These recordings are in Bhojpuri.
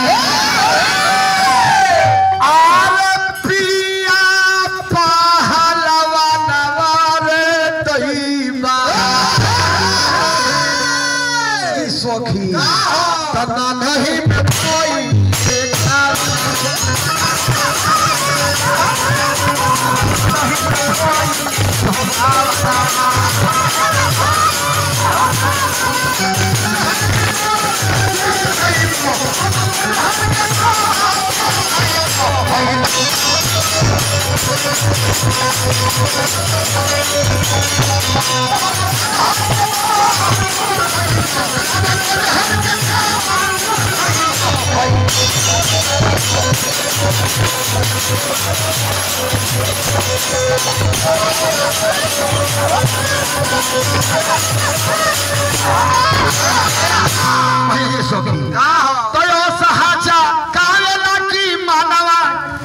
आरे पिया पहलवा नवारे तईबा ई सखी तना नहीं में कोई देखा ये सखी तो यो सहाचा कावेला की मानवा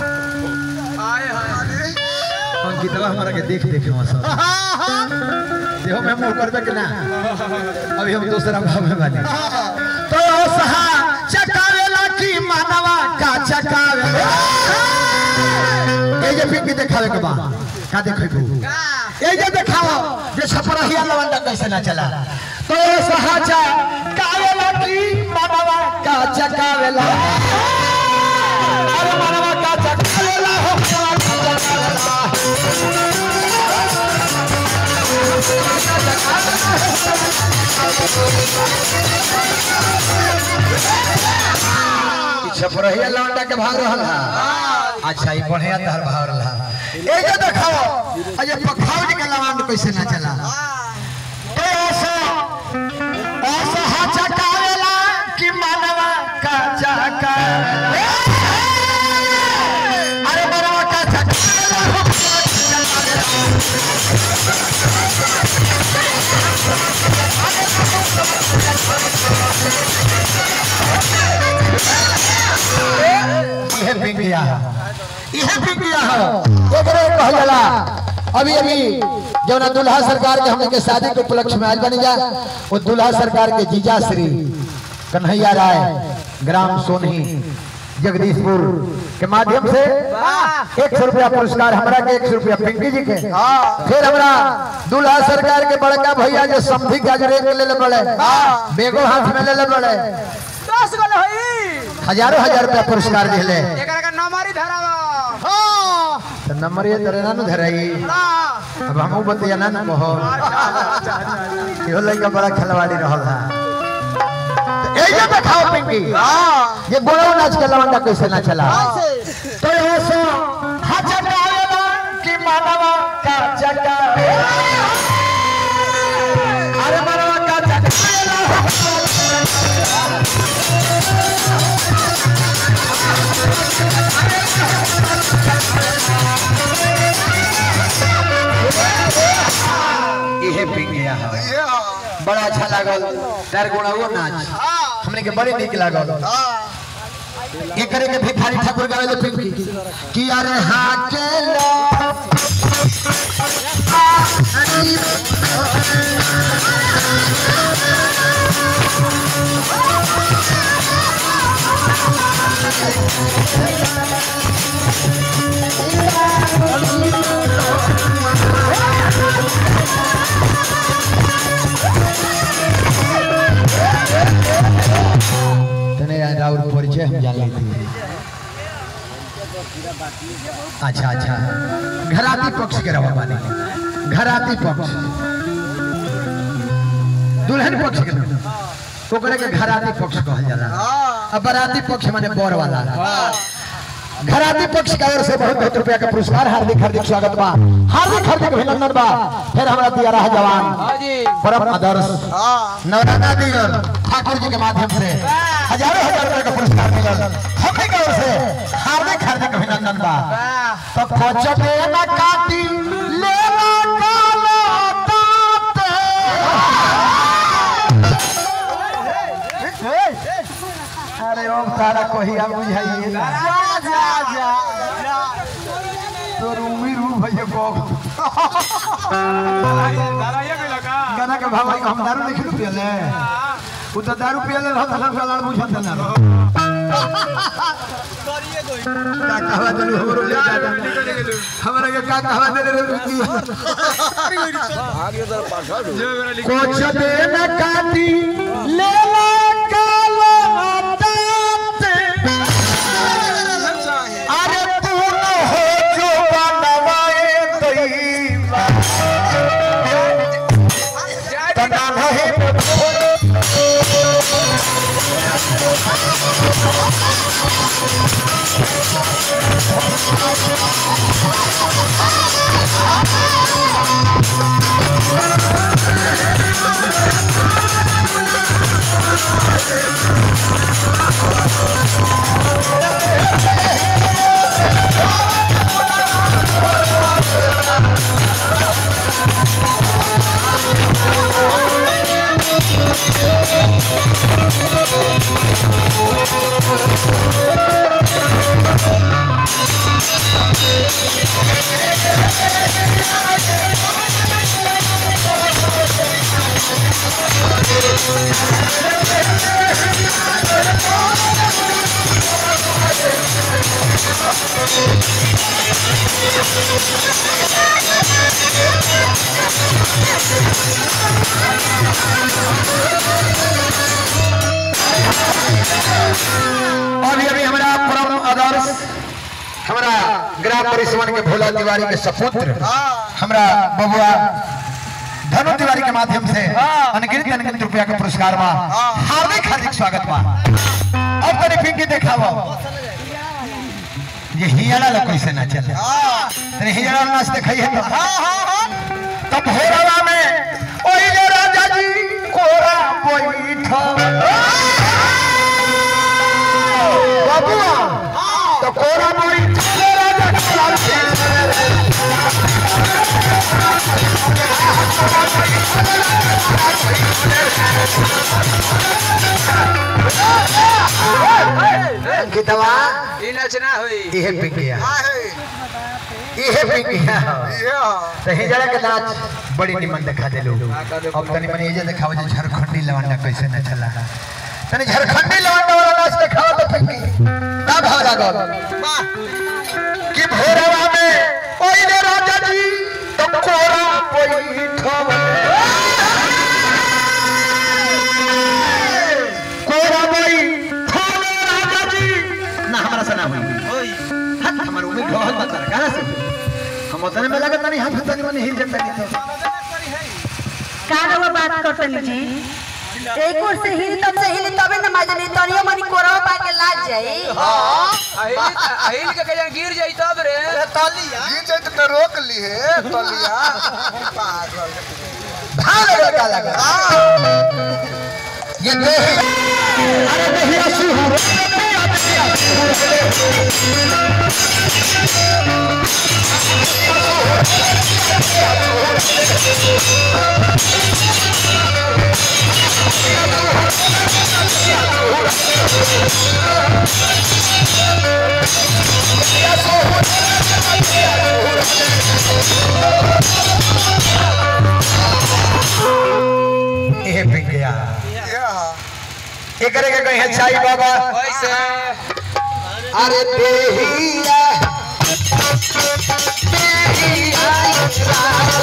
अंकितवा हमारा के देख देख मौसम देखो मैं मुंह करबे कि ना अभी हम दूसरा भाव में बानी तो यो सहाचा कावेला की मानवा का चकावे ए जे पिंकी देखावे के बा का देखै ये जे देखाओ जे छपरहिया लवंडा कैसे ना चला तो यो सहाचा कावेला की मानवा का चकावेला अरे मानवा का चकावेला हो का चकावेला छपरहिया लौंडा के भाग रहल हा अच्छा ई बढ़िया तहर भाग रहल हा ये जे देखाओ अजे पखावज के लवंड कैसे ना चला तो ऐसा ऐसा हाचा कावेला की मानवा का चकावेला अरे मानवा का चकावेला हो का चकावेला इहे पिंकिया इहे बिटिया हो एकरे कहल जाला अभी अभी जौना दुल्हा सरकार के हमने के शादी के उपलक्ष्य में आयल बनी जा वो दुल्हा सरकार के जीजा श्री कन्हैया राय ग्राम सोनही जगदीशपुर के माध्यम से एक सौ रुपया पुरस्कार हमरा के एक सौ रुपया पिंकी जी के फिर हमरा दुल्हा सरकार के बड़का भैया जो समधी के अजरे के ले ले बड़े बेगो हाथ में ले ले बड़े दस गो होई हजारों हजार रुपया पुरस्कार दिले एकरा का नंबर ही धरावा तो नंबर ये तरे ना न धराई अब हमहू बतिया ना न कहो इहो लइका बड़ा खिलवाड़ी रहल हा तो ए जे देखाओ पिंकी ये बोलो नाच के लवंडा कैसे ना चला तो ऐसा हाचा कावेला की मानवा का चकावेला अरे मानवा का चकावेला हो इहे पिंकिया हा बड़ा अच्छा लागल चार गुणा वो नाच हमने के बड़े निक लागल एकरे के भिखारी ठाकुर गावे पिंकी कि अरे हाके लो तने राउर परिचय हम जान ली थी अच्छा अच्छा घराती पक्ष के रवा माने घराती पक्ष दुल्हन पक्ष के ना ओकरे के घराती पक्ष कहल जाला अब बराती पक्ष माने बर वाला घराती पक्ष की ओर से बहुत बहुत रुपया का पुरस्कार हार्दिक हार्दिक स्वागत बा हार्दिक हार्दिक अभिनंदन बा फिर हमारा दिया रहा जवान परम आदर्श नवराना दिगल ठाकुर जी के माध्यम से हजारों हजार रुपए का पुरस्कार मिलल हमें की ओर से हार्दिक हार्दिक अभिनंदन बा तो खोजबे न काटी ले ला काला ताते अरे ओम तारा कोहिया बुझाइए ना तो रूमी रू भैया को गाना के भाव हम दारू नहीं पियले उ तो दारू पियले रहत हलन साला बुझत ना का कहवा देलू हमरो ले दादा हमरा के का कहवा देले रे कुछ दिन काटी ले ला कालो दांत अरे तू न हो जो बनवाए दैवा तना नहीं अभी अभी हमारा परम आदर्श हमारा ग्राम परिसवन के भोला तिवारी के सपुत्र हमारा बबुआ धनु तिवारी के माध्यम से अनगिनत अनगिनत रुपया के पुरस्कार बा हार्दिक हार्दिक स्वागत बा अब तनी फिंकी देखावा ये हियाला लोग कैसे ना चले तनी हियाला नाच दिखाइए तो तब भोरवा में ओई जे राजा जी कोरा बैठा बाबुआ तो कोरा मोरी चले राजा कोरा अंकितवा ई नचना होई इहे पिंकिया इहे पिंकिया तो हिजड़ा के नाच बड़ी निमन दिखा देलू अब तनी मनी इजे दिखाओ जे झारखंडी लवंडा कैसे न चला तनी झारखंडी लवंडा वाला नाच दिखाओ तो पिंकी का भाव लागल कि भोरवा में ओई रे राजा जी तो कोरा बैठब कोरा बैठब राजा जी ना हमरा से ना हुई हाथ हमर उम्मीद बहुत बता कहां से हुई? हम उतने में लगता नहीं हाथ तनी मनी हिल जाता नहीं तो का रउआ बात करतनी जी एक ओर से हिल तब से हिल तबे न मजा नहीं तनियो मनी कोरवा पा के लाग जाई अहिल अहिल के कहीं गिर जाई तब रे रोक ली है तलिया भाग लगा का लगा ये देही अरे देहिया सुहू एहे पिक गया एकरे के कहीं चाई बाबा कैसे अरे देहिया देहिया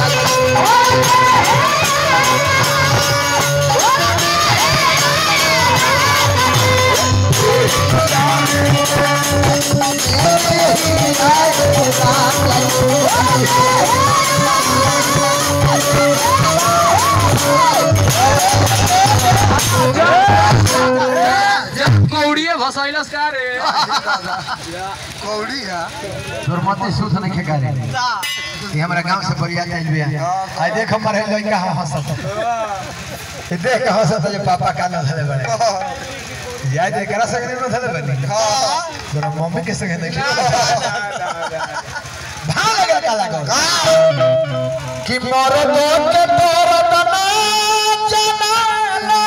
कौड़िए भसैलस का रे कौड़ी है दुर्मति सूत नहीं खेगा रे ये हमारा गांव से बढ़िया जाइल बिया आई देख हमर है लइका हम हंसत ये देख के हंसत जे पापा का न धले बड़े याद है करा सके न धले बनी तोरा मम्मी के संगे नहीं भाग लगा का लगा कि मोर दो के तोर तना जनाना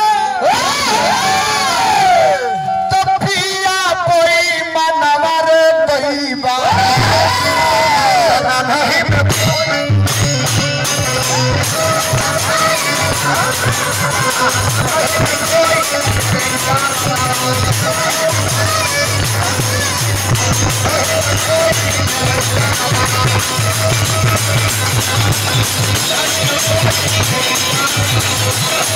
तो पिया कोई मनवर दैबा नहीं Thank Thank